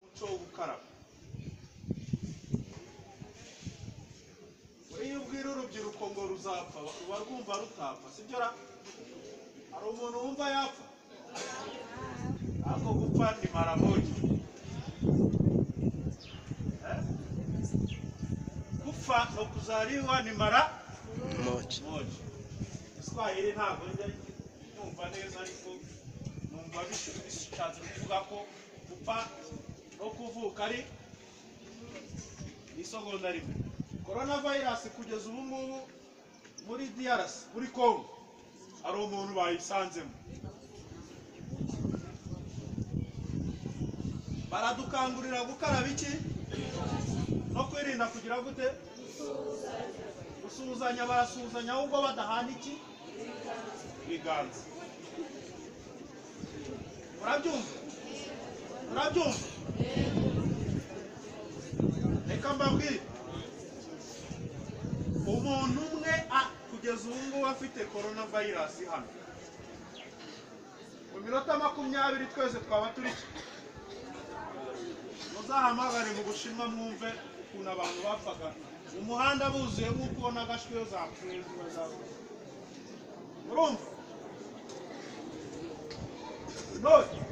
umuco w'ubukaraba iyo ubwira urubyiruko ngo ruzapfa ruba rwumva rutapfa sibyo ra hari umuntu wumva yapfa ariko gupfa ni maramogi Eh? gupfa ni ukuzariwa ni mara moja moja iswahili ntabwo njya numva neza ariko numva bis- bishatse kuvuga ko gupfa no kuvuka ari ni isogonda rimwe korona vayirasi kugeza ubu ngubu muri DRC muri Congo hari umuntu bayisanzemo baradukangurira gukaraba iki no kwirinda kugira gute gusuhuzanya barasuhuzanya ahubwo badahana iki ibiganza murabyumva murabyumva reka mbabwire umuntu umwe a- kugeza ubu ngubu afite korona vayirasi hano mu minota makumyabiri twese twaba turi iki muzahamagare mu bushinwa mwumve ukuntu abantu bapfaga mu muhanda buzuye nk'uko ubona agashwiyo zapfuye ziba zapfuye murumva none